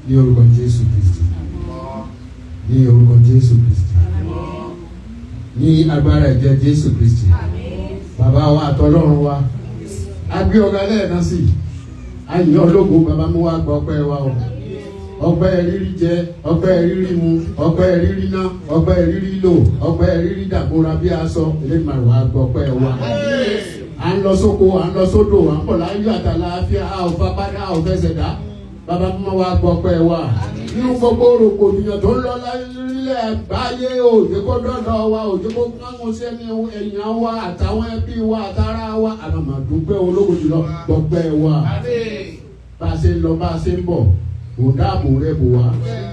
ní orúkọ jésù kristi ní orúkọ jésù kristi ní agbára ẹ̀jẹ̀ jésù kristi bàbá wa àtọlọ́run wa a gbé ọ̀gá lẹ́ẹ̀kan sí i a yìn ológo bàbá mú wa gba ọpẹ́ wa o ọpẹ́ rírí jẹ ọpẹ́ rírí mu ọpẹ́ rírí ná ọpẹ́ rírí lò ọpẹ́ rírí dàbora bí aṣọ eléyìí wà gba ọpẹ́ wa à ń lọ sóko à ń lọ sódò à ń pọ̀ láyé àtàlàáfíà a ò fapádà a ò fẹsẹ̀ dá bàbá mú wa gba ọpẹ́ wa nínú gbogbo rògbòdìyàn tó ń lọ láyé àgbáyé òjò kó dọ́dọ̀ wa òjò kó kángun sẹ́ni ẹ̀yàn wa àtàwọn ẹbí wa àtàrà wa àmàmàdúgbẹ́ olówó jùlọ gbọgbẹ́ wa bá a ṣe ń lọ bá a ṣe ń bọ̀ kò dáàbò rẹ bò wá.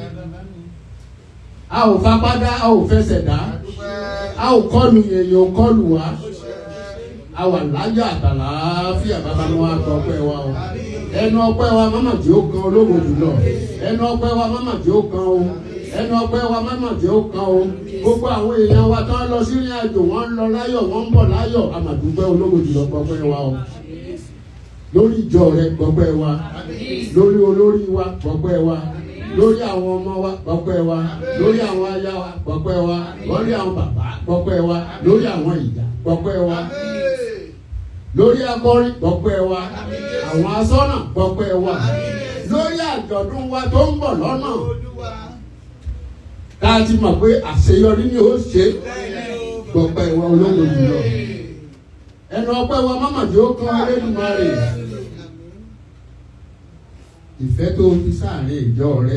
a ò fapádà a ò fẹsẹ̀ dá a ò kọlù èèyàn ò kọlù wá a wà láyọ̀ àtàlàáfíà bàbá wọn àgbọ̀ ọpẹ́ wa o ẹnu ọpẹ́ wa mọ́mọ́ tí ó kan olówó jùlọ ẹnu ọpẹ́ wa mọ́mọ́ tí ó kan o ẹnu ọpẹ́ wa mọ́mọ́ tí ó kan o gbogbo àwọn èèyàn wa tán lọ sí ìrìn àjò wọn ń lọ láyọ̀ wọn ń bọ̀ láyọ̀ àmàdúgbẹ́ olówó jùlọ gbọpẹ́ wa o lórí ìjọ rẹ gbọpẹ́ wa lórí olórí wa gbọpẹ́ wa lórí àwọn ọmọ wa gbọpẹ́ wa lórí àwọn aya wa gbọpẹ́ wa lórí àwọn bàbá gbọpẹ́ wa lórí àwọn ìyá gbọpẹ́ wa lórí akọrin gbọpẹ́ wa àwọn asọ́nà gbọpẹ́ wa lórí àjọ̀dún wa tó ń bọ̀ lọ́nà tá a ti mọ̀ pé àṣeyọrí ni ó ṣe gbọpẹ́ wa ológo jùlọ ẹnu ọpẹ́ wa mọ́mọ́dé ó kán Elédùmarè ìfẹ́ tó fi sáàrin ìjọ rẹ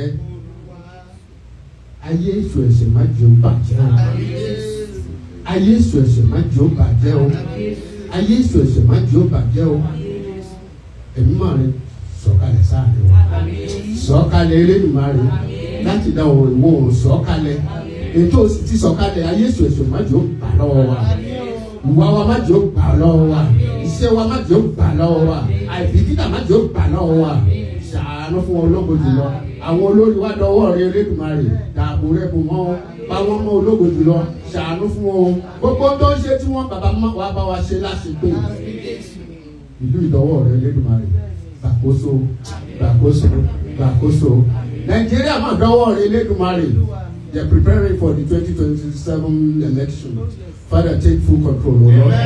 ayé èso ẹ̀ṣẹ̀ má jẹ́ ó bàjẹ́ o ayé èso ẹ̀ṣẹ̀ má jẹ́ ó bàjẹ́ o ayé èso ẹ̀ṣẹ̀ má jẹ́ ó bàjẹ́ o ẹ̀mí mọ̀ rẹ sọ̀kalẹ̀ sáàrin wa sọ̀kalẹ̀ Elédùmarè láti dá òun ìwọ òun sọ̀kalẹ̀ ètò òsì ti sọ̀kalẹ̀ ayé èso ẹ̀ṣẹ̀ má jẹ́ ó bà lọ́wọ́ wa ìwà wa má jẹ́ ó gbà lọ́wọ́ wa iṣẹ́ wa má jẹ́ ó gbà lọ́wọ́ wa àìbìkítà má jẹ́ ó gbà lọ́wọ́ wa ṣàánú fún ológo jùlọ àwọn olórí wa dọwọ́ rẹ Elédùmarè dààbò rẹ bò wọ́n bá wọn mọ ológo jùlọ ṣàánú fún wọn gbogbo tó ń ṣe tí wọ́n bàbá wa bá wa ṣe láṣepé ìlú ìdọwọ́ rẹ Elédùmarè gbàkóso gbàkóso gbàkóso Nàìjíríà má dọwọ́ rẹ Elédùmarè they are preparing for the twenty twenty seven election. Father, take full control, O Lord.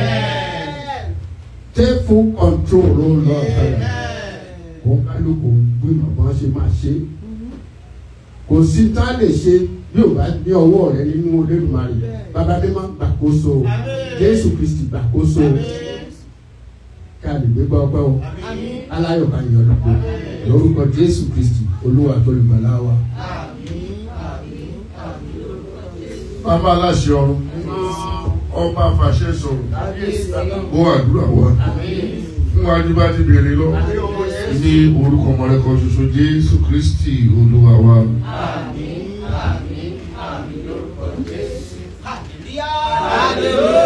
Take full control, O Lord. Kò kálukú gbìmọ̀ bọ́n ṣe máa ṣe. Kò sí tá a lè ṣe bí ò bá ní ọwọ́ rẹ nínú Olódùmarè. Bàbá mi máa ń gbàkóso. Jésù Kristi gbàkóso. Ká lè gbégbá ọpẹ́ o. Aláyọ̀ ká yọ̀ lọ́pọ̀. Lórúkọ Jésù Kristi, Olúwa tó lè gbàlá wa. Bàbá aláṣẹ ọ̀run ọba àfàṣẹ sọ̀rọ̀ ó àdúrà wa fún wa ní bá ti bèrè lọ ní orúkọ mọ̀lẹ́kọ̀ ṣoṣo Jésù Kristi Olúwa wa. Hallelujah.